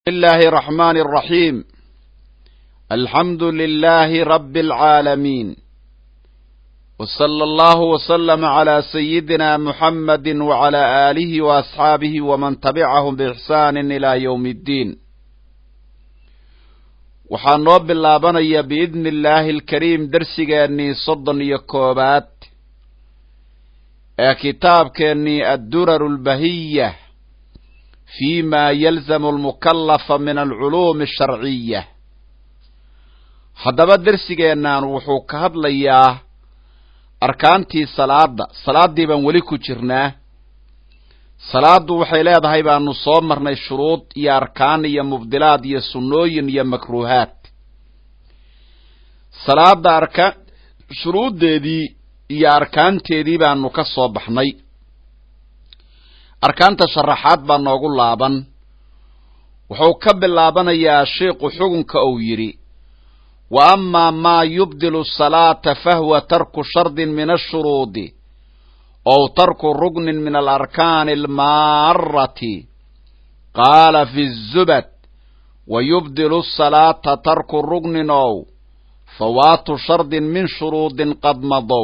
الله الرحمن الرحيم الحمد لله رب العالمين وصلى الله وسلم على سيدنا محمد وعلى آله وأصحابه ومن تبعهم بإحسان إلى يوم الدين waxaan noo bilaabanayaa biidni illaahi alkariim darsigeennii soddon iyo koobaad ee kitaabkeennii adduraru albahiya fi ma yalzamu almukallafa min alculuumi asharciya haddaba dersigeennan wuxuu ka hadlayaa arkaantii salaadda salaaddii baan weli ku jirnaa salaaddu waxay leedahay baanu soo marnay shuruud iyo arkaan iyo mubdilaad iyo sunnooyin iyo makruuhaad salaadda arkaan shuruuddeedii iyo arkaanteedii baanu ka soo baxnay arkaanta sharaxaad baa noogu laaban wuxuu ka bilaabanayaa sheikhu xugunka uu yidhi wa amaa maa yubdilu salaata fahuwa tarku shardin min ashuruudi ow tarku rugnin min alarkaani almaarati qaala fi zubad wa yubdilu salaata tarku rugnin ow fawaatu shardin min shuruudin qad madow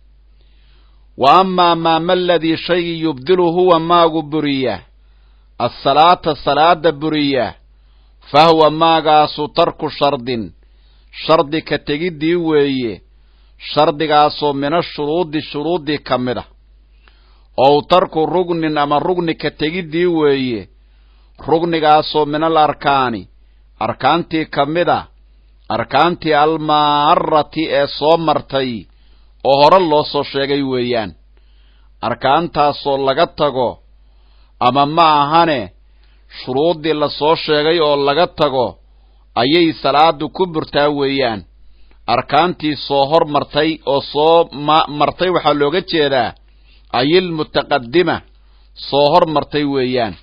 wa amaa maa ma ladii shaygii yubdilu huwa maagu buriya assalaata salaada buriya fa huwa maagaasu tarku shardin shardi ka tegiddii weeye shardigaasoo mina shuruudi shuruuddii ka mid a ow tarku rugnin ama rugni ka tegiddii weeye rugnigaasoo minal arkaani arkaantii ka mid a arkaantii almaarati ee soo martay oo hore loo soo sheegay weeyaan arkaantaasoo laga tago ama ma ahane shuruuddii la soo sheegay oo laga tago ayay salaadu ku burtaa weeyaan arkaantii soo hor martay oo soo martay waxaa looga jeedaa ayil mutaqadima soo hor martay weeyaan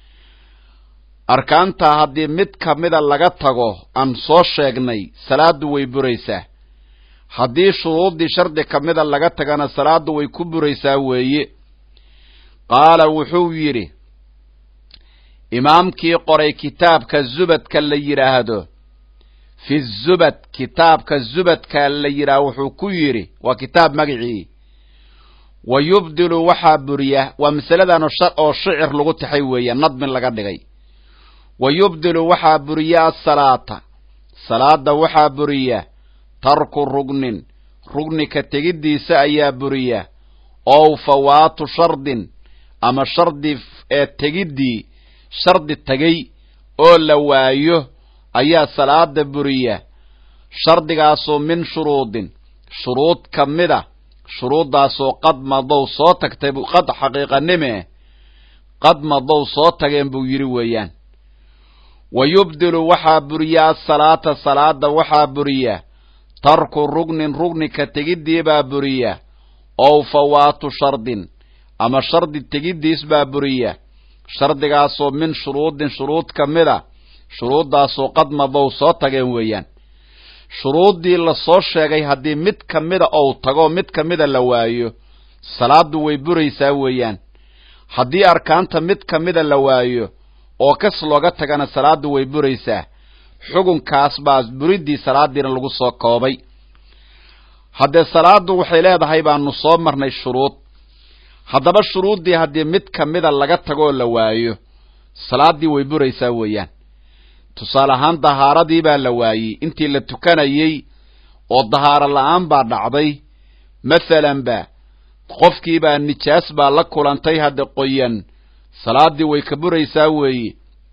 arkaantaa haddii mid ka mida laga tago aan soo sheegnay salaaddu way buraysaa haddii shuruuddii shardi ka mida laga tagana salaaddu way ku buraysaa weeye qaala wuxuu yidhi imaamkii qoray kitaabka zubadka la yidhaahdo fi zubad kitaabka zubadka la yidhaah wuxuu ku yidhi waa kitaab magicii wa yubdilu waxaa buriya waa masaladan oo shicir lagu taxay weeye nadmin laga dhigay wa yubdilu waxaa buriya asalaata salaada waxaa buriya tarku rugnin rugni ka tegiddiisa ayaa buriya ow fawaatu shardin ama shardi ee tegiddii shardi tegay oo la waayo ayaa salaada buriya shardigaasoo min shuruudin shuruud ka mid a shuruuddaasoo qad madow soo tagtay qad xaqiiqanime qad madow soo tageen buu yidhi weeyaan wa yubdilu waxaa buriya asalaata salaada waxaa buriya tarku rugnin rugni ka tegiddii baa buriya ow fawaatu shardin ama shardi tegiddiis baa buriya shardigaasoo min shuruudin shuruud ka mid a shuruuddaasoo qad madow soo tageen weeyaan shuruuddii la soo sheegay haddii mid ka mida ou tago mid ka mida la waayo salaaddu way buraysaa weeyaan haddii arkaanta mid ka mida la waayo oo kas looga tagana salaaddu way buraysaa xugunkaas baa buriddii salaaddiina lagu soo koobay haddee salaaddu waxay leedahay baanu soo marnay shuruud haddaba shuruuddii haddii mid ka mida laga tagoo la waayo salaaddii way buraysaa weeyaan tusaale ahaan dahaaradii baa la waayey intii la tukanayey oo dahaaro la-aan baa dhacday mathalan ba qofkii baa nijaas baa la kulantay hadda qoyan salaaddii way ka buraysaa weeye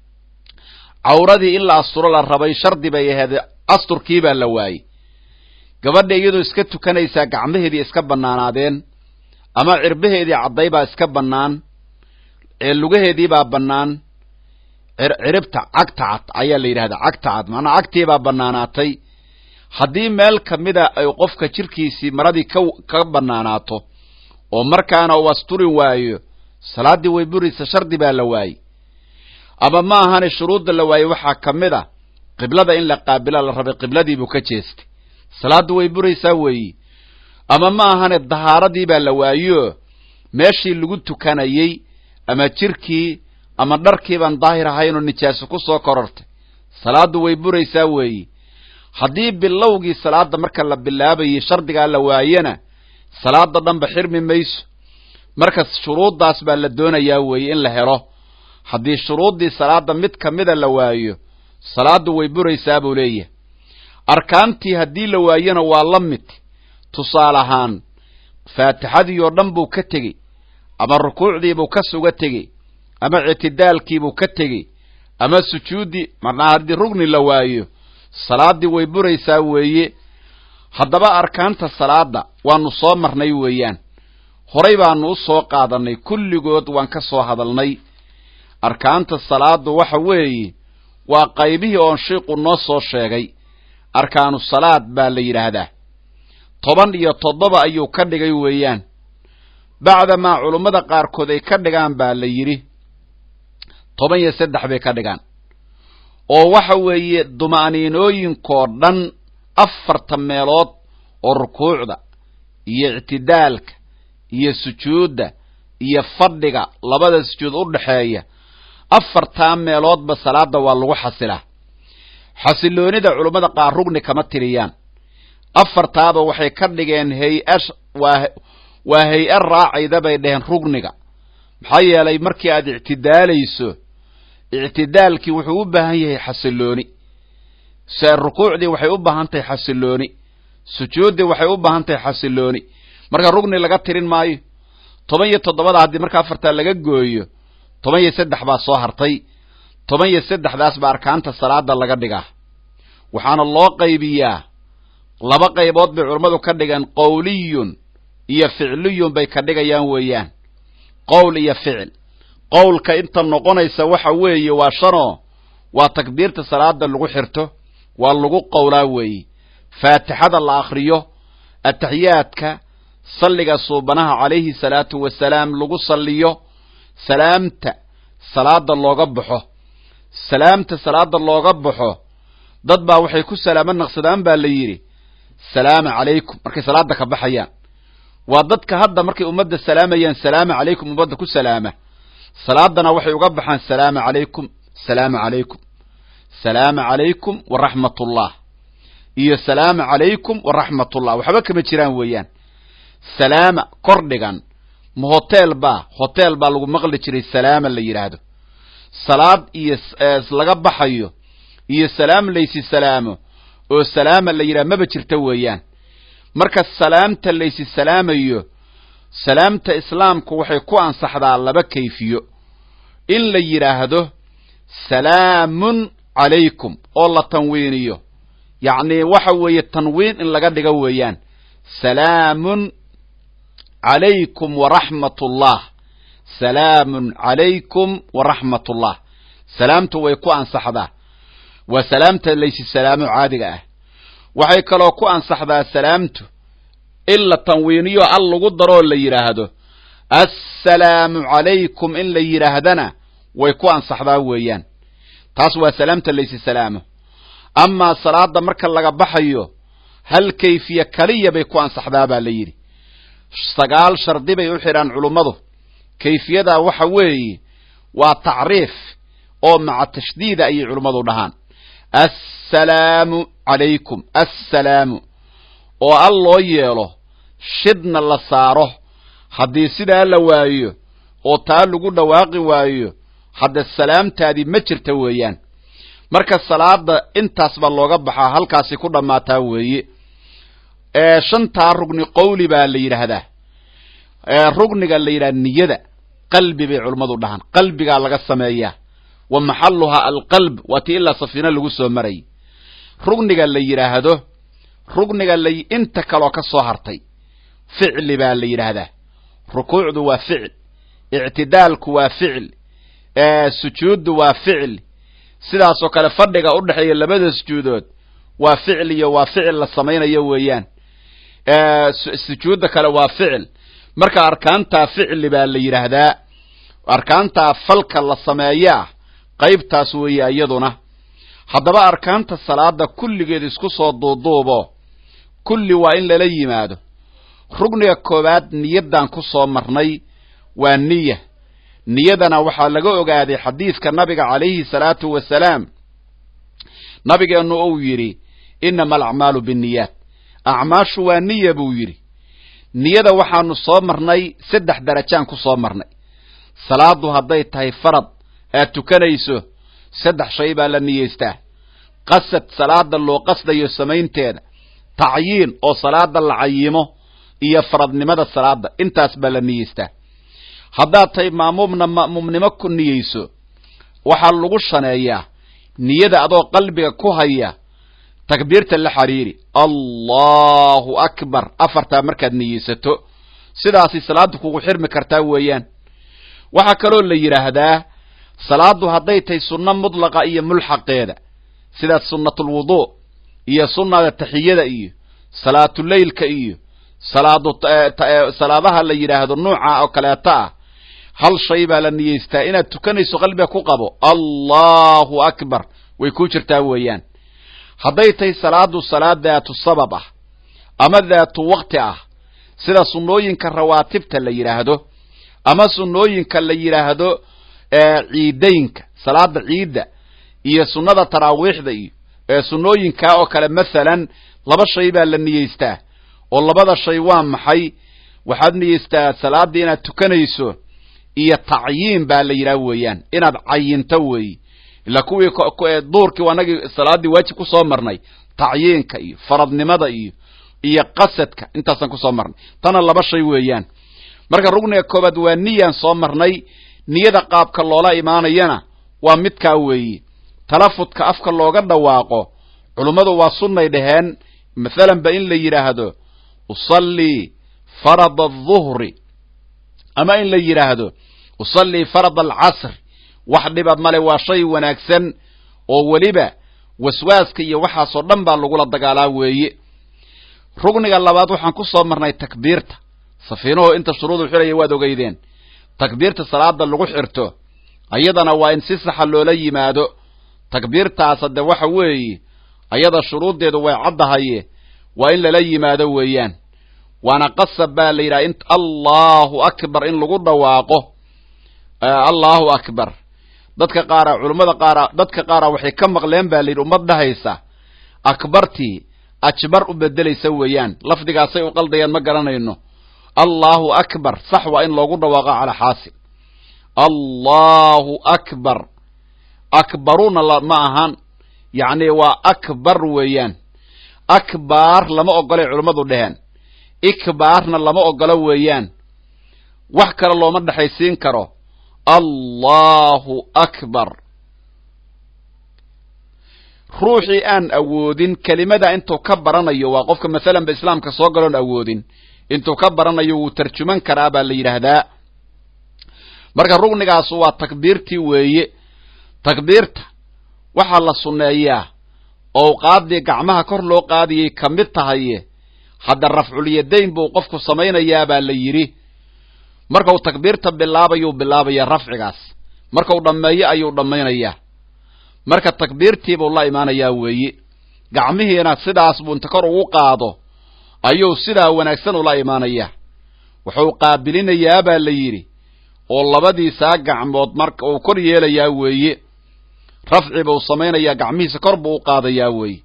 cawradii in la asturo la rabay shardi bay ahayd asturkii baa la waayey gabadha iyadoo iska tukanaysaa gacmaheedii iska bannaanaadeen ama cirbaheedii cadday baa iska bannaan ee lugaheedii baa bannaan ciribta cagta cad ayaa la yidhahdaa cagta cad maanaa cagtii baa bannaanaatay haddii meel ka mida ay qofka jirkiisii maradii ka ka bannaanaato oo markaana uu asturi waayo salaaddii way buraysa shardi baa la waayey ama ma ahane shuruudda la waayey waxaa ka mid a qiblada in la qaabila la rabay qibladiibuu ka jeestay salaaddu way buraysaa weeyi ama ma ahane dahaaradii baa la waayo meeshii lagu tukanayey ama jirkii ama dharkiibaan daahir ahaynoo nijaaso ku soo korortay salaaddu way buraysaa weeye haddii bilowgii salaadda marka la bilaabayay shardigaa la waayana salaada dhanba xirmi mayso marka shuruuddaas baa la doonayaa weeye in la helo haddii shuruuddii salaadda mid ka mida la waayo salaaddu way buraysaa buu leeyahay arkaantii haddii la waayona waa la mid tusaale ahaan faatixadii oo dhan buu ka tegey ama rukuucdiibuu ka suga tegey ama ictidaalkiibuu ka tegey ama sujuuddii marnaa haddii rugni la waayo salaaddii way buraysaa weeye haddaba arkaanta salaadda waanu soo marnay weeyaan horay baanu u soo qaadannay kulligood waan ka soo hadalnay arkaanta salaaddu waxa weeye waa qaybihii oon shiiqu noo soo sheegay arkaanu salaad baa la yidhaahdaa toban iyo toddoba ayuu ka dhigay weeyaan bacdamaa culummada qaarkood ay ka dhigaan baa la yidhi toban iyo saddex bay ka dhigaan oo waxa weeye duma'niinooyinkoo dhan afarta meelood oo rukuucda iyo ictidaalka iyo sujuudda iyo fadhiga labada sujuud u dhaxeeya afartaa meeloodba salaadda waa lagu xasilaa xasiloonida culummada qaar rugni kama tiriyaan afartaaba waxay ka dhigeen hay-a waa waa hay-a raacayda bay dheheen rugniga maxaa yeelay markii aad ictidaalayso ictidaalkii wuxuu u baahan yahay xasilooni rukuucdii waxay u baahan tahay xasilooni sujuuddii waxay u baahan tahay xasilooni marka rugni laga tirin maayo toban iyo toddobada haddii marka afartaa laga gooyo toban iyo saddex baa soo hartay toban iyo saddexdaas baa arkaanta salaada laga dhigaa waxaana loo qaybiyaa laba qaybood bay culammadu ka dhigeen qowliyun iyo ficliyun bay ka dhigayaan weeyaan qowl iyo ficil qowlka inta noqonaysa waxa weeye waa shanoo waa takbiirta salaada lagu xirto waa lagu qowlaa weeye faatixada la akhriyo ataxiyaadka salliga suubanaha calayhi salaatu wasalaam lagu salliyo salaamta salaada looga baxo salaamta salaada looga baxo dad baa waxay ku salaamo naqsadaan baa la yidhi salaama calaykum markay salaada ka baxayaan waa dadka hadda markay ummadda salaamayaan salaama calaykum ummadda ku salaama salaadana waxay uga baxaan salaama calaykum salaama calaykum salaama calaykum waraxmatullah iyo salaama calaykum waraxmatullah waxba kama jiraan weeyaan salaama kor dhigan ma hotel baa hotel baa lagu maqli jiray salaama la yidhaahdo salaad iyo laga baxayo iyo salaam laysi salaamo oo salaama la yidhahdo maba jirta weeyaan marka salaamta laysi salaamayo salaamta islaamku waxay ku ansaxdaa laba kayfiyo in la yidhaahdo salaamun calaykum oo la tanwiiniyo yacni waxa weeye tanwiin in laga dhigo weeyaan salaamun calaykum waraxmatullah salaamun calaykum waraxmatullah salaamtu way ku ansaxdaa waa salaamta laysi salaamo caadiga ah waxay kaloo ku ansaxdaa salaamtu in la tanwiiniyo al lagu daroo la yidhaahdo assalaamu calaykum in la yidhaahdana way ku ansaxdaa weeyaan taas waa salaamta laysi salaamo amaa salaada marka laga baxayo hal kayfiye kaliya bay ku ansaxdaa baa la yidhi sagaal shardi bay u xidhaan culummadu kayfiyadaa waxa weeye waa tacriif oo maca tashdiida ayay culummadu dhahaan assalaamu calaykum assalaamu oo al loo yeelo shidna la saaro haddii sidaa la waayo oo taa lagu dhawaaqi waayo hadda salaamtaadii ma jirta weeyaan marka salaada intaas baa looga baxaa halkaasi ku dhammaataa weeye shantaa rugni qowli baa la yidhaahdaa rugniga la yidhahda niyada qalbi bay culummadu dhahaan qalbigaa laga sameeyaa wa maxalluhaa alqalb waa tii ilaa safiina lagu soo maray rugniga la yidhaahdo rugniga la inta kaloo ka soo hartay ficli baa la yidhaahdaa rukuucdu waa ficil ictidaalku waa ficil sujuuddu waa ficil sidaasoo kale fadhiga u dhexeeya labada sujuudood waa ficil iyo waa ficil la samaynayo weeyaan sujuudda kale waa ficil marka arkaantaa ficli baa la yidhaahdaa arkaantaa falka la sameeyaa qaybtaas weeye iyaduna haddaba arkaanta salaada kulligeed isku soo duuduubo kulli waa in lala yimaado rugniga koowaad niyaddaan ku soo marnay waa niya niyadana waxaa laga ogaaday xadiidka nabiga calayhi salaatu wasalaam nabigeennu uu yidhi inama alacmaalu binniyaat acmaashu waa niya buu yidhi niyada waxaanu soo marnay saddex darajaan ku soo marnay salaadu hadday tahay farad aad tukanayso saddex shay baa la niyeystaa qasad salaada loo qasdayo samaynteeda tacyiin oo salaada la cayimo iyo faradnimada salaada intaas baa la niyeystaa haddaad tahay maamuumna ma'muumnimo ku niyeyso waxaa lagu shaneeyaa niyada adoo qalbiga ku haya takbiirta la xiriiri allahu akbar afartaa markaad niyeysato sidaasi salaadu kugu xirmi kartaa weeyaan waxaa kaloo la yidhaahdaa salaadu hadday tahay sunno mudlaqa iyo mulxaqeeda sida sunnatulwuduu iyo sunnada taxiyada iyo salaatuleylka iyo salaadu salaadaha la yidhaahdo nuuca oo kaleeto ah hal shay baa la niyeystaa inaad tukanayso qalbiga ku qabo allahu akbar way ku jirtaa weeyaan hadday tahay salaadu salaad daatu sabab ah ama daatu wakti ah sida sunnooyinka rawaatibta la yidhaahdo ama sunnooyinka la yidhaahdo ciidaynka salaada ciidda iyo sunnada taraawiixda iyo sunnooyinkaa oo kale masalan laba shay baa la niyeystaa oo labada shay waa maxay waxaad niyeystaa salaaddii inaad tukanayso iyo tacyiin baa la yidhaha weeyaan inaad cayinto weeyi ila kuwii duurkii anagii salaaddii waajib ku soo marnay tacyiinka iyo faradnimada iyo iyo qasadka intaasaan kusoo marnay tana laba shay weeyaan marka rugniga koobaad waa niyaan soo marnay niyada qaabka loola imaanayana waa midkaa weeyi talafudka afka looga dhawaaqo culummadu waa sunnay dhaheen mathalan ba in la yidhaahdo usallii farada aduhri ama in la yidhaahdo usallii farada alcasr wax dhiba male waa shay wanaagsan oo weliba waswaaska iyo waxaasoo dhan baa lagula dagaalaa weeye rugniga labaad waxaan ku soo marnay takbiirta safiinuhu inta shuruudu xiraya waad ogeydeen takbiirta salaada lagu xirto ayadana waa in si saxa loola yimaado takbiirtaas hadde waxa weeye ayada shuruuddeedu way caddahaye waa in lala yimaado weeyaan waana qasab baa la yidhaha in allahu akbar in lagu dhawaaqo allahu akbar dadka qaara culummada qaara dadka qaara waxay ka maqleen baa la yidhi ummad dhahaysa akbartii ajbar u bedelaysa weeyaan lafdigaasay u qaldayaan ma garanayno allahu akbar sax waa in loogu dhawaaqo calaa xaasil allahu akbar akbaruna ma ahan yacni waa akbar weeyaan akbaar lama ogolay culummadu dheheen ikbaarna lama ogolo weeyaan wax kale looma dhexaysiin karo allahu akbar ruuxii aan awoodin kelimada intuu ka baranayo waa qofka masalan ba islaamka soo galoon awoodin intuu ka baranayo wuu tarjuman karaa baa la yidhaahdaa marka rugnigaas waa takbiirtii weeye takbiirta waxaa la sunneeyaa owqaaddii gacmaha kor loo qaadiyay ka mid tahaye hadda rafculyadayn buu qofku samaynayaa baa la yidhi markau takbiirta bilaabayuu bilaabayaa rafcigaas markau dhammeeyo ayuu dhammaynayaa marka takbiirtiibuu la imaanayaa weeye gacmihiina sidaas buu inta kor ugu qaado ayuu sidaa wanaagsan ula imaanayaa wuxuu qaabilinayaa baa la yidhi oo labadiisaa gacmood marka uu kor yeelayaa weeye rafci buu samaynayaa gacmihiisa kor buu u qaadayaa weeye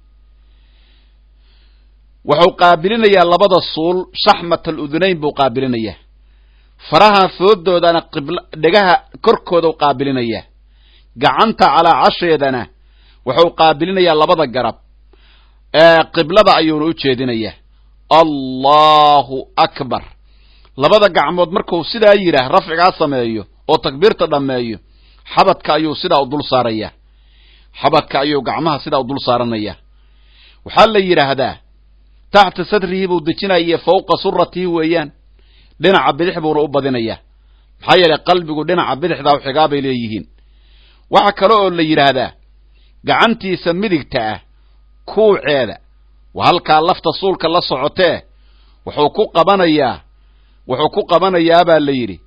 wuxuu qaabilinayaa labada suul shaxmat aludunayn buu qaabilinayaa faraha foodoodana qibla dhegaha korkooda u qaabilinayaa gacanta calaa casheedana wuxuu qaabilinayaa labada garab qiblada ayuuna u jeedinayaa allahu akbar labada gacmood markuu sidaa yidhaah rafcigaa sameeyo oo takbiirta dhammeeyo xabadka ayuu sidaa u dul saarayaa xabadka ayuu gacmaha sidaa u dul saaranayaa waxaa la yidhaahdaa taxta sadrihi buu dejinaya fawqa suratihi weeyaan dhinaca bidix buuna u badinayaa maxaa yeelay qalbigu dhinaca bidixdaa u xigaa bay leeyihiin waxa kale oo la yidhaahdaa gacantiisa midigta ah kuuceeda waa halkaa lafta suulka la socotee wuxuu ku qabanayaa wuxuu ku qabanayaa baa la yidhi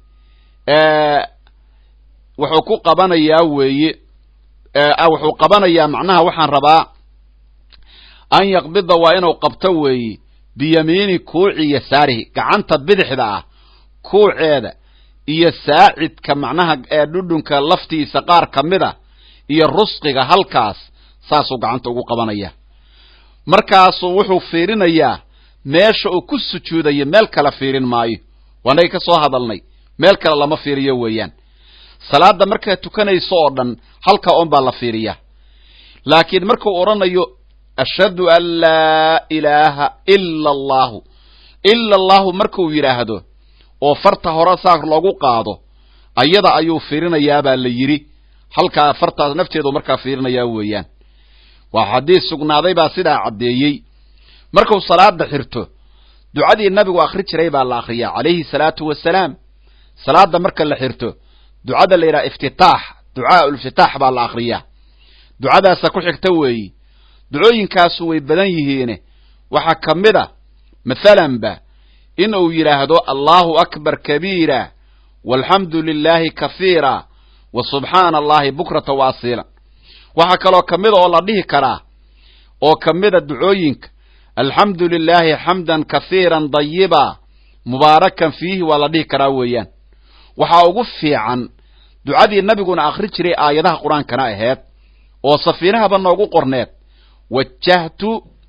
wuxuu ku qabanayaa weeye wuxuu qabanayaa macnaha waxaan rabaa an yaqbida waa inuu qabto weeye biyamiini kuuci yasaarihi gacanta bidixda ah kuuceeda iyo saacidka macnaha ee dhudhunka laftiisa qaar ka mid a iyo rusqiga halkaas saasuu gacanta ugu qabanaya markaasuu wuxuu fiirinayaa meesha uu ku sujuudayo meel kale fiirin maayo waanagay ka soo hadalnay meel kale lama fiiriyo weeyaan salaadda markaad tukanayso oo dhan halkaa un baa la fiiriyaa laakiin markuu odhanayo ashhadu an laa ilaaha ila allahu ila allahu markuu yidhaahdo oo farta hore saar loogu qaado ayada ayuu fiirinayaabaa la yidhi halkaa fartaas nafteedu markaa fiirinayaa weeyaan waa xadiis sugnaaday baa sidaa caddeeyey markuu salaada xirto ducadii nabigu akhri jiray baa la akhriyaa calayhi salaatu wasalaam salaada marka la xirto ducada la yidhaha iftitaax ducaa uliftitaax baa la akhriyaa ducadaasa ku xigta weeyi ducooyinkaasu way badan yihiine waxaa ka mid a mathalanba in uu yidhaahdo allahu akbar kabiira walxamdu lilaahi kahiira wa subxaana allahi bukrata wa asiila waxaa kaloo ka mida oo la dhihi karaa oo ka mida ducooyinka alxamdu lilaahi xamdan kahiiran dayiba mubaarakan fiihi waa la dhihi karaa weeyaan waxaa ugu fiican ducadii nabiguna akhri jiray aayadaha qur-aankana aheed oo safiinahaba noogu qorneed wajahtu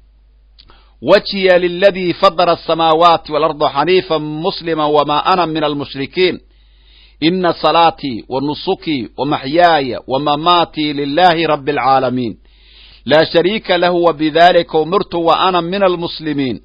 wajhiya liladii fadara asamaawaati waalarda xaniifa muslima wama ana min almushrikiin ina salaatii wa nusukii wa maxyaaya wa mamaatii lilahi rabi alcaalamiin laa shariika lahu wa bidalika umirtu wa ana min almuslimiin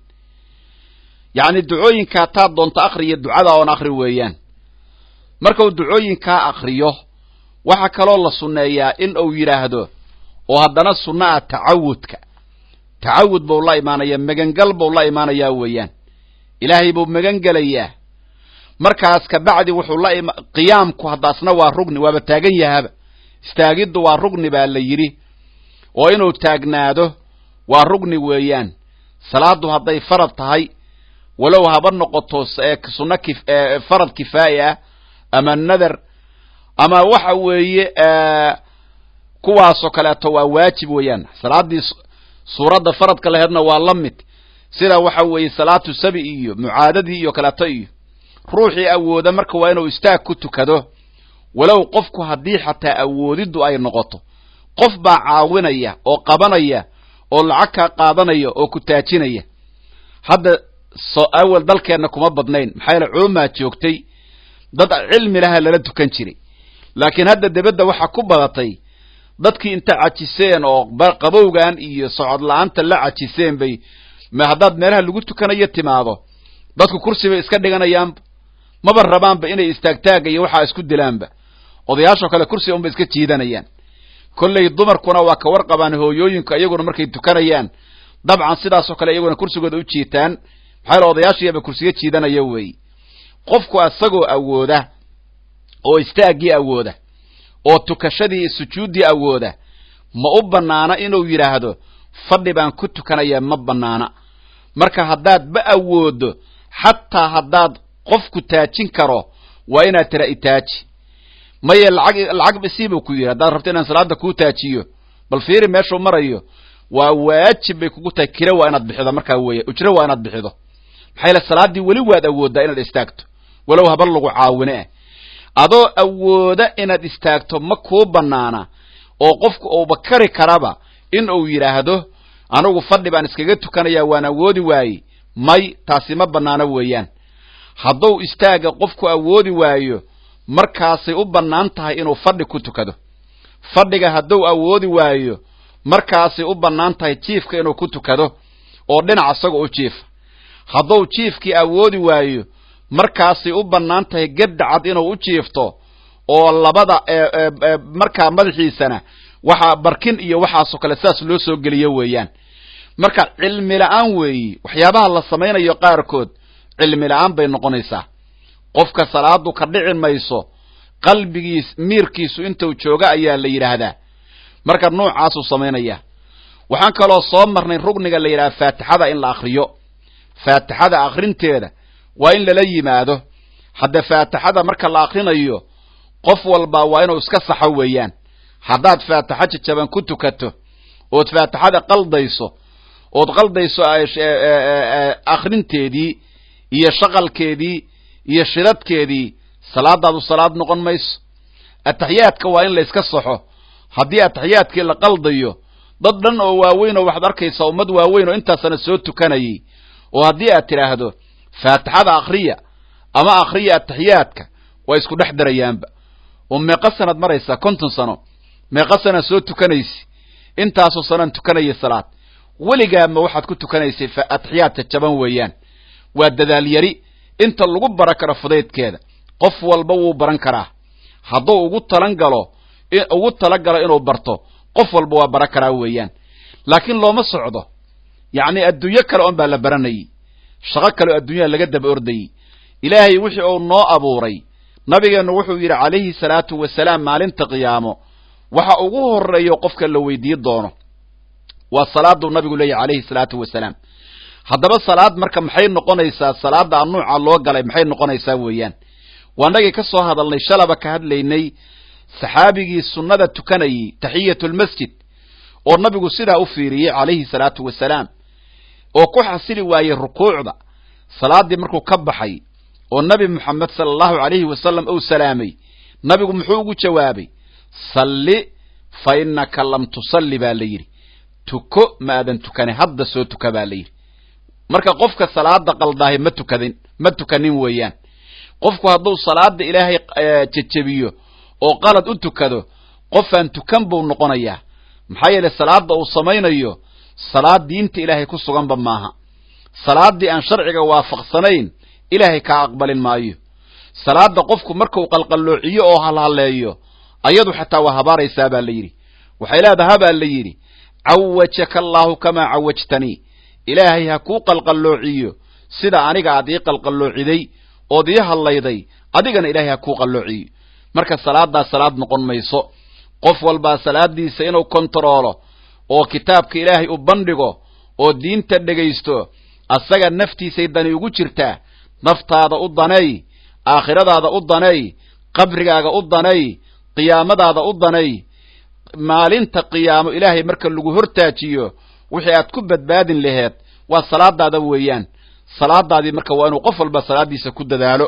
yacni ducooyinka hataad doonto akhriyo ducada oon akhri weeyaan markuu ducooyinkaa akhriyo waxaa kaloo la sunneeyaa in uu yidhaahdo oo haddana sunno ah tacawudka tacawud buu la imaanayaa megangal buu la imaanayaa weeyaan ilaahay buu megan gelayaa markaas kabacdi wuxuu la ima qiyaamku haddaasna waa rugni waaba taagan yahaba istaagiddu waa rugni baa la yidhi oo inuu taagnaado waa rugni weeyaan salaaddu hadday farad tahay walow haba noqoto sunno farad kifaa'i ah ama nadar ama waxa weeye kuwaasoo kaleeto waa waajib weeyaan salaaddii suuradda faradka laheedna waa la mid sida waxa weeye salaatu sabi iyo mucaadadii iyo kaleeto iyo ruuxii awooda marka waa inuu istaag ku tukado walow qofku haddii xataa awoodiddu ay noqoto qof baa caawinaya oo qabanaya oo lacag kaa qaadanaya oo ku taajinaya hadda so awel dalkeenna kuma badnayn maxaa yaele culumaa joogtay dad cilmi laha lala tukan jiray laakiin hadda debedda waxaa ku badatay dadkii inta cajiseen oo qabowgan iyo socod la-aanta la cajiseen bay haddaad meelaha lagu tukanayo timaado dadku kursi bay iska dhiganayaanba maba rabaanba inay istaagtaaga iyo waxaa isku dilaanba odayaashoo kale kursiga unbay iska jiidanayaan kolley dumarkuna waa ka warqabaan hooyooyinka iyaguna markay tukanayaan dabcan sidaasoo kale iyaguna kursigooda u jiitaan maxaa yaele odayaashiiaba kursiga jiidanaya weey qofku isagoo awooda oo istaaggii awooda oo tukashadii iyo sujuuddii awooda ma u bannaana inuu yidhaahdo fadhi baan ku tukanayaa ma bannaana marka haddaad ma awoodo xataa haddaad qofku taajin karo waa inaad tira itaaji maye lacag lacag isiibuu ku yidhi haddaad rabto inaan salaada kuu taajiyo bal fiiri meeshuu marayo waa waajib bay kugu tahay kira waa inaad bixido markaa weeya ujro waa inaad bixido maxaa yaele salaaddii weli waad awooddaa inaad istaagto walow haba lagu caawine ah adoo awooda inaad istaagto ma kuu bannaana oo qofku uuba kari karaba in uu yidhaahdo anigu fadhi baan iskaga tukanayaa waan awoodi waayey may taasi ma bannaano weeyaan hadduu istaaga qofku awoodi waayo markaasay u bannaan tahay inuu fadhi ku tukado fadhiga hadduu awoodi waayo markaasay u bannaan tahay jiifka inuu ku tukado oo dhinac isagoo u jiifa hadduu jiifkii awoodi waayo markaasay u bannaan tahay gedda cad inuu u jiifto oo labada markaa madaxiisana waxaa barkin iyo waxaasoo kale sidaas loo soo geliyo weeyaan marka cilmi la-aan weeyi waxyaabaha la samaynayo qaarkood cilmi la-aan bay noqonaysaa qofka salaadu ka dhici mayso qalbigiis miirkiisu intuu jooga ayaa la yidhaahdaa marka noocaasuu samaynaya waxaan kaloo soo marnay rugniga la yidhaha faatixada in la akriyo faatixada akrinteeda waa in lala yimaado hadda faatixada marka la akrinayo qof walba waa inuu iska saxo weeyaan haddaad faatixo jajaban ku tukato ood faatixada qaldayso ood qaldayso akrinteedii iyo shaqalkeedii iyo shidadkeedii salaadaadu salaad noqon mayso ataxiyaadka waa in la iska saxo haddii ataxiyaadkii la qaldayo dad dhan oo waaweyn oo waxaad arkaysaa ummad waaweyn oo intaasana soo tukanayay oo haddii aad tidhaahdo faatixada akhriya ama akhriya ataxiyaadka waa isku dhex darayaanba oo meeqa sanaad maraysaa konton sano meeqa sanad soo tukanaysi intaasoo sanaan tukanaya salaad weligaama waxaad ku tukanaysay ataxiyaadka jaban weeyaan waa dadaal yari inta lagu baran karo fudaydkeeda qof walba wuu baran karaa hadduu ugu talan galo ugu talagalo inuu barto qof walba waa baran karaa weeyaan laakiin looma socdo yacni adduunyo kale on baa la baranayay shaqo kale oo adduunyada laga daba ordayey ilaahay wixii uu noo abuuray nabigeennu wuxuu yidhi calayhi salaatu wasalaam maalinta qiyaamo waxa ugu horreeyo qofka la weydiin doono waa salaaduu nabigu leeyahy calayhi salaatu wasalaam haddaba salaad marka maxay noqonaysaa salaada a nuuca loo galay maxay noqonaysaa weeyaan waanagii ka soo hadalnay shalaba ka hadlaynay saxaabigii sunnada tukanayey taxiyatulmasjid oo nabigu sidaa u fiiriyey calayhi salaatu wasalaam oo ku xasili waayey rukuucda salaaddii markuu ka baxay oo nabi moxamed sala allahu calayhi wasalam uu salaamay nabigu muxuu ugu jawaabay salli fa innaka lam tusalli baa la yidhi tuko ma aadan tukanin hadda soo tuka baa la yidhi marka qofka salaada qaldaahay ma tukadin ma tukanin weeyaan qofku hadduu salaada ilaahay jejebiyo oo qalad u tukado qofaan tukan buu noqonayaa maxaa yeelay salaada uu samaynayo salaad diinta ilaahay ku suganba maaha salaaddii aan sharciga waafaqsanayn ilaahay kaa aqbalin maayo salaada qofku markuu qalqalloociyo oo halhaleeyo ayadu xataa waa habaaraysaa baa la yidhi waxay leedaha baa la yidhi cawajaka allaahu kamaa cawajtanii ilaahay ha kuu qalqalloociyo sida aniga aad ii qalqalloociday ood ii hadlayday adigana ilaahay ha kuu qalloociyo marka salaaddaas salaad noqon mayso qof walbaa salaadiisa inuu kontaroolo oo kitaabka ilaahay u bandhigo oo diinta dhegaysto asaga naftiisay dani ugu jirtaa naftaada u daneey aakhiradaada u daneey qabrigaaga u daneey qiyaamadaada u daneey maalinta qiyaamo ilaahay marka lagu hortaajiyo wixii aad ku badbaadin laheed waa salaadaada weeyaan salaadaadii marka waa inuu qof walba salaadiisa ku dadaalo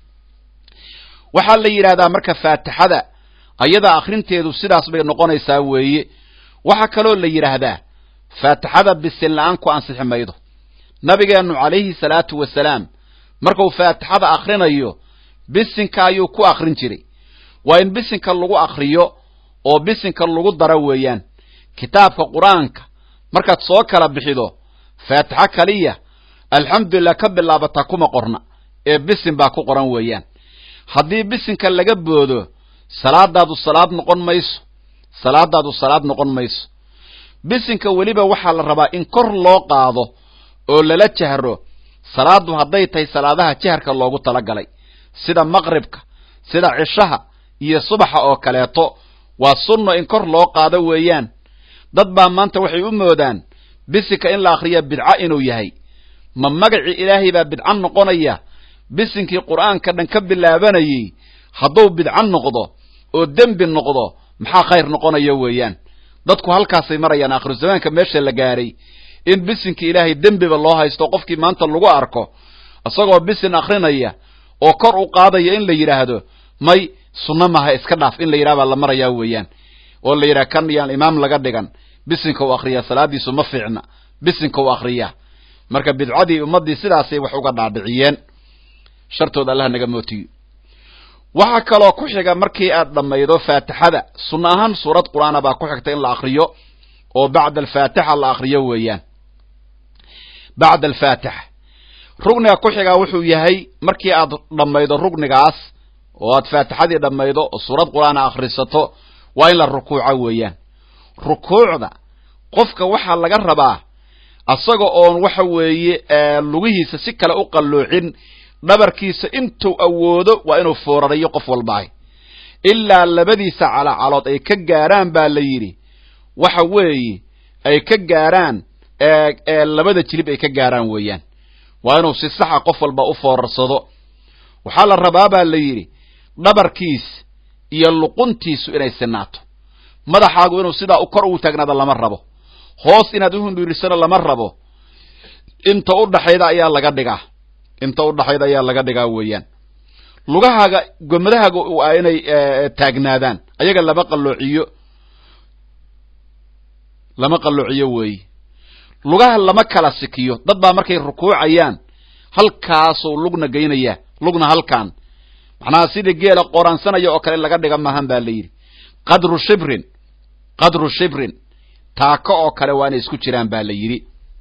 waxaa la yidhahdaa marka faatixada ayada akhrinteedu sidaas bay noqonaysaa weeye waxaa kaloo la yidhaahdaa faatixada bisin la-aan ku ansixi maydo nabigeennu calayhi salaatu wasalaam markuu faatixada akhrinayo bisinka ayuu ku akhrin jiray waa in bisinka lagu akhriyo oo bisinka lagu daro weeyaan kitaabka qur-aanka markaad soo kala bixido faatixo kaliya alxamdulilah ka bilaabataa kuma qorna ee bisin baa ku qoran weeyaan haddii bisinka laga boodo salaadaadu salaad noqon mayso salaadaadu salaad noqon mayso bisinka weliba waxaa la rabaa in kor loo qaado oo lala jahro salaaddu hadday tahay salaadaha jaharka loogu talagalay sida maqribka sida cishaha iyo subaxa oo kaleeto waa sunno in kor loo qaado weeyaan dad baa maanta waxay u moodaan bisinka in la akhriya bidco inuu yahay ma magacii ilaahay baa bidco noqonaya bisinkii qur'aanka dhan ka bilaabanayey hadduu bidco noqdo oo dembi noqdo maxaa khayr noqonaya weeyaan dadku halkaasay marayaan aakhiru zamaanka meesha la gaaray in bisinkii ilaahay dembiba loo haysto qofkii maanta lagu arko isagoo bisin akhrinaya oo kor u qaadaya in la yidhaahdo may sunno maha iska dhaaf in la yidhaha baa la marayaa weeyaan oo la yidhaha kan yaan imaam laga dhigan bisinka u akhriyaa salaadiisu ma fiicna bisinka u akhriyaa marka bidcadii ummaddii sidaasay wax uga dhaadhiciyeen shartooda allah naga mootiyo waxaa kaloo ku xiga markii aad dhammaydo faatixada sunno ahaan suurad qur-aana baa ku xigta in la akriyo oo bacda alfaatixa la akriyo weeyaan bacda alfaatixa rugniga ku xigaa wuxuu yahay markii aad dhammaydo rugnigaas oo aad faatixadii dhammaydo oo suurad qur-aana akhrisato waa in la rukuuco weeyaan rukuucda qofka waxaa laga rabaa asaga oon waxa weeye lugihiisa si kale u qalloocin dhabarkiisa intuu awoodo waa inuu foorariyo qof walbaahi ilaa labadiisa calacalood ay ka gaaraan baa la yidhi waxa weeye ay ka gaaraan labada jilib ay ka gaaraan weeyaan waa inuu si saxa qof walba u foorarsado waxaa la rabaa baa la yidhi dhabarkiis iyo luquntiisu inay sinaato madaxaagu inuu sidaa u kor ugu taagnaado lama rabo hoos inaad u hundhiirisana lama rabo inta u dhaxayda ayaa laga dhigaa inta u dhaxayda ayaa laga dhigaa weeyaan lugahaaga gomadahaaga waa inay taagnaadaan ayaga lama qalloociyo lama qalloociyo weeye lugaha lama kala sikiyo dad baa markay rukuucayaan halkaasuu lugna geynayaa lugna halkaan macnaha sidii geela qoraansanaya oo kale laga dhiga maahan ba la yidhi qadru shibrin qadru shibrin taako oo kale waa inay isku jiraan ba la yidhi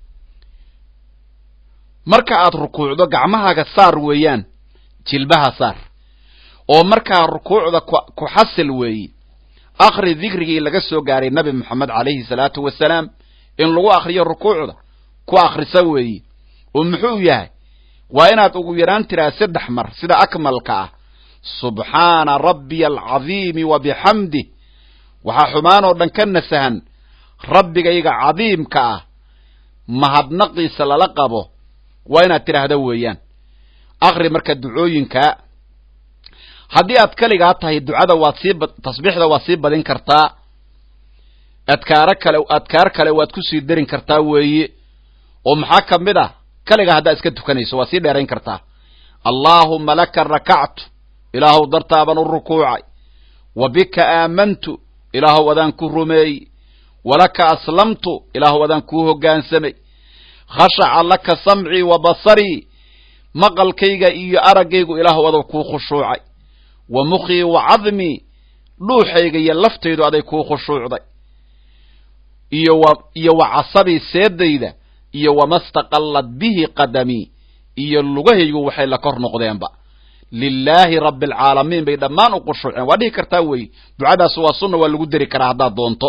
marka aad rukuucdo gacmahaaga saar weeyaan jilbaha saar oo markaa rukuucda ku xasil weeye akri dikrigii laga soo gaaray nabi moxamed calayhi salaatu wasalaam in lagu akriyo rukuucda ku akrisa weeye oo muxuu yahay waa inaad ugu yaraan tiraa saddex mar sida akmalka ah subxaana rabbiya alcadiimi wa bixamdih waxaa xumaan oo dhan ka nasahan rabbigayga cadiimka ah mahadnaqiisa lala qabo waa inaad tidhaahda weeyaan akri marka ducooyinka haddii aad keligaa tahay ducada waad sii tasbiixda waad sii badin kartaa adkaaro kale adkaar kale waad kusii darin kartaa weeye oo maxaa ka mid ah keligaa haddaad iska tukanayso waad sii dheerayn kartaa allaahuma laka rakactu ilaahow dartaaban u rukuucay wa bika aamantu ilaahow adaan ku rumeeyey walaka aslamtu ilaahow adaan kuu hoggaansamay khashaca laka samcii wa basarii maqalkayga iyo araggaygu ilaahow adow kuu khushuucay wa mukhii wa cadmii dhuuxayga iyo laftaydu aday kuu khushuucday iyo wa iyo wa casabii seedayda iyo wama staqallad bihi qadamii iyo lugahaygu waxay la kor noqdeenba lilaahi rabbi alcaalamiin bay dhammaan u khushuuceen waa dhihi kartaa weeye ducadaas waa sunna waa lagu deri karaa haddaad doonto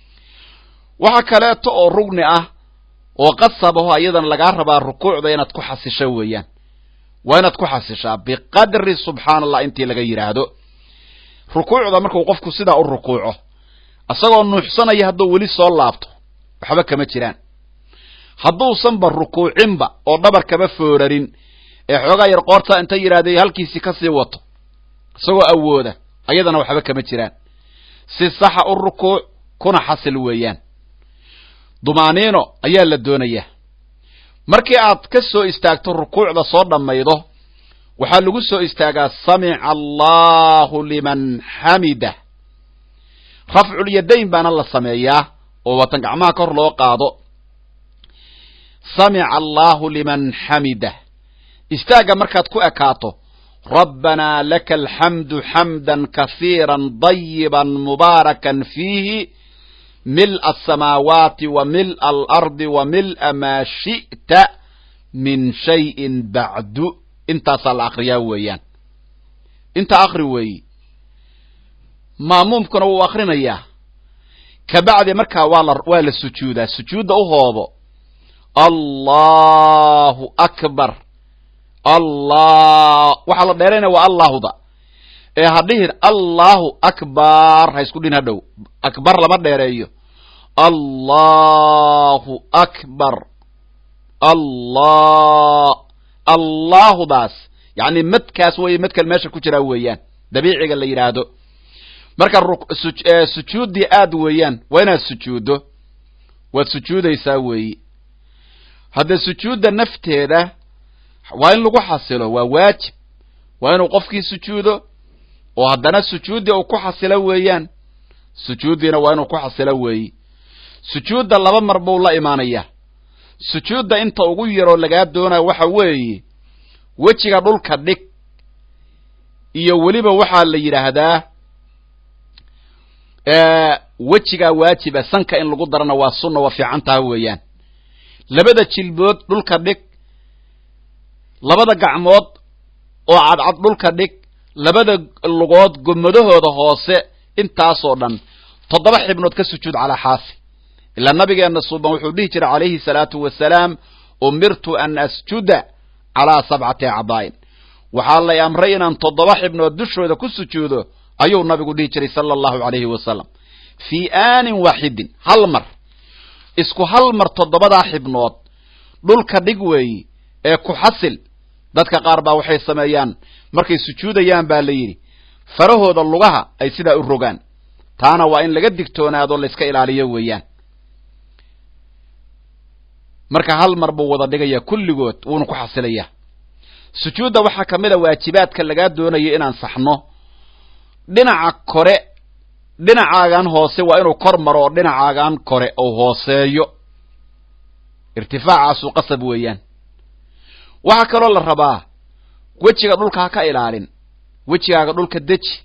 waxa kaleeto oo rugni ah oo qasabaho ayadana lagaa rabaa rukuucda inaad ku xasisho weeyaan waa inaad ku xasishaa biqadri subxaana allah intii laga yidhaahdo rukuucda markuu qofku sidaa u rukuuco isagoo nuuxsanaya hadduu weli soo laabto waxba kama jiraan hadduusanba rukuucinba oo dhabar kama foorarin ee xoogaa yar qoortaa inta yidhahdee halkiisii kasii wato isagoo awooda ayadana waxba kama jiraan si saxa u rukuuc kuna xasil weeyaan dumaaniino ayaa la doonayaa markii aad ka soo istaagto rukuucda soo dhammaydo waxaa lagu soo istaagaa samica allahu liman xamida rafculyadayn baana la sameeyaa oo watan gacmaha kor loo qaado samica allahu liman xamida istaagga markaad ku ekaato rabbanaa laka alxamdu xamdan kasiira dayiba mubaarakan fiihi mil'a asamaawaati wa mil'a alardi wa mil'a maa shi'ta min shayin bacdu intaasaa la akriyaa weeyaan intaa akri weeyi maamuumkuna wuu akrinayaa kabacdi markaa waa la waa la sujuudaa sujuudda u hoobo allahu akbar allah waxaa la dheeraynaya waa allahuda ee ha dhihin allahu akbar ha isku dhin hadhow akbar lama dheereeyo allahu akbar allah allahudaas yacni madkaas weeye madkan meesha ku jiraa weeyaan dabiiciga la yidhaahdo marka sujuuddii aad weeyaan waa inaad sujuuddo waad sujuudaysaa weeyi hadde sujuudda nafteeda waa in lagu xasilo waa waajib waa inuu qofkii sujuudo oo haddana sujuuddii uu ku xasilo weeyaan sujuuddiina waa inuu ku xasilo weeyi sujuudda laba mar buu la imaanayaa sujuudda inta ugu yaroo lagaa doonayo waxa weeye wejiga dhulka dhig iyo weliba waxaa la yidhaahdaa wejigaa waajiba sanka in lagu darana waa sunna waa fiican taha weeyaan labada jilbood dhulka dhig labada gacmood oo cadcad dhulka dhig labada lugood gomadahooda hoose intaasoo dhan toddoba xibnood ka sujuud calaa xaafi ilaa nabigeenna suuban wuxuu dhihi jiray calayhi salaatu wasalaam umirtu an asjuda calaa sabcati acdaa'in waxaa lay amray inaan toddoba xibnood dushooda ku sujuudo ayuu nabigu dhihi jiray sala allahu calayhi wasalam fii aanin waaxidin hal mar isku hal mar toddobadaa xibnood dhulka dhig weeyi ee ku xasil dadka qaar baa waxay sameeyaan markay sujuudayaan baa la yidhi farahooda lugaha ay sidaa u rogaan taana waa in laga digtoonaado layska ilaaliyo weeyaan marka hal mar buu wada dhigayaa kulligood wuuna ku xasilayaa sujuudda waxaa ka mid a waajibaadka lagaa doonayo inaan saxno dhinaca kore dhinacaagan hoose waa inuu kor maro oo dhinacaagan kore uu hooseeyo irtifaacaasu qasab weeyaan waxaa kaloo la rabaa wejiga dhulka ha ka ilaalin wejigaaga dhulka deji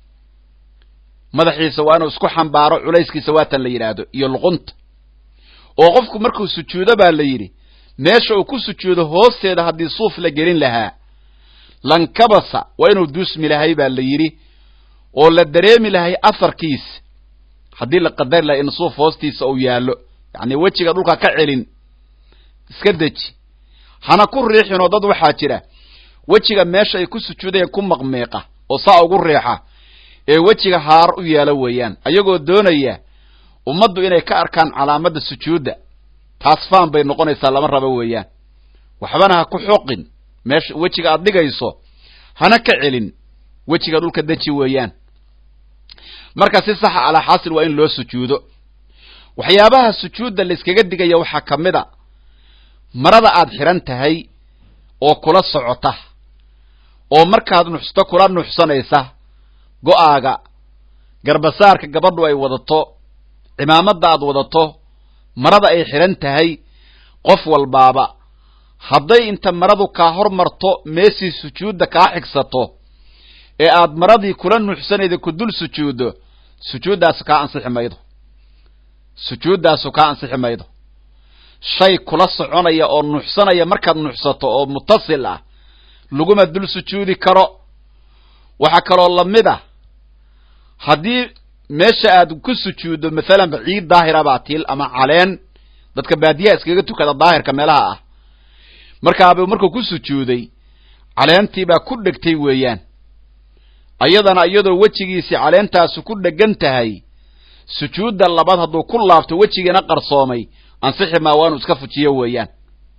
madaxiisa waa inuu isku xambaaro culayskiisa waatan la yidhaahdo iyo luqunta oo qofku markuu sujuudo baa la yidhi meesha uu ku sujuudo hoosteeda haddii suuf la gelin lahaa lankabasa waa inuu duusmi lahay baa la yidhi oo la dareemi lahay afarkiisa haddii la qadari lahay in suuf hoostiisa uu yaallo yacni wejiga dhulka ka celin iska deji hana ku riixinoo dad waxaa jira wejiga meesha ay ku sujuudayaan ku maqmeeqa oo saa ugu riixa ee wejiga haar u yeelo weeyaan ayagoo doonaya ummaddu inay ka arkaan calaamadda sujuudda taas faan bay noqonaysaa lama rabo weeyaan waxbana ha ku xoqin meesha wejiga aad dhigayso hana ka celin wejiga dhulka deji weeyaan marka si saxa alaa xaasil waa in loo sujuudo waxyaabaha sujuudda layskaga digaya waxaa ka mid a marada aad xidhan tahay oo kula socota oo markaad nuxsto kula nuxsanaysa go'aaga garbasaarka gabadhu ay wadato cimaamadda aad wadato marada ay xidhan tahay qof walbaaba hadday inta maradu kaa hor marto meesii sujuudda kaa xigsato ee aad maradii kula nuuxsanayda ku dul sujuuddo sujuuddaasu kaa ansixi maydo sujuuddaasu kaa ansixi maydo shay kula soconaya oo nuuxsanaya markaad nuuxsato oo mutasil ah laguma dul sujuudi karo waxaa kaloo lamid ah haddii meesha aad ku sujuuddo masalanba ciid daahira baa tiil ama caleen dadka baadiyaha iskaga tukada daahirka meelaha ah markaaba markuu ku sujuuday caleentii baa ku dhegtay weeyaan ayadana iyadoo wejigiisii caleentaasu ku dhegan tahay sujuudda labaad hadduu ku laabto wejigiina qarsoomay ansixi maa waa inuu iska fujiyo weeyaan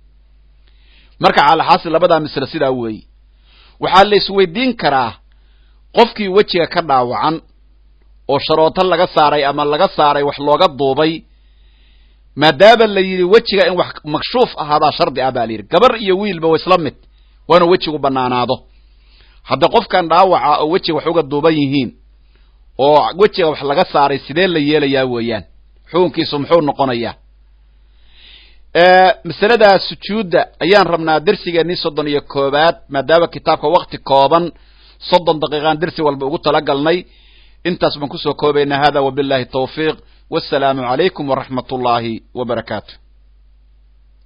marka calaxaasi labadaa misle sidaa weeye waxaa la isweydiin karaa qofkii wejiga ka dhaawacan oo sharooto laga saaray ama laga saaray wax looga duubay maadaama la yidhi wejiga in wax makshuuf ahaadaa shardi ah baa la yidhi gabar iyo wiilba wa isla mid waa inuu wejigu banaanaado hadda qofkan dhaawaca oo wejiga wax uga duuban yihiin oo wejiga wax laga saaray sidee la yeelayaa weeyaan xukunkiisu muxuu noqonayaa masalada sujuudda ayaan rabnaa dersigeennii soddon iyo koobaad maadaama kitaabka wakti kooban soddon daqiiqaan dersi walba ugu talagalnay intaas baan kusoo koobaynaa hada wabillahi tawfiiq wassalaamu calaykum waraxmat ullaahi wa barakaatu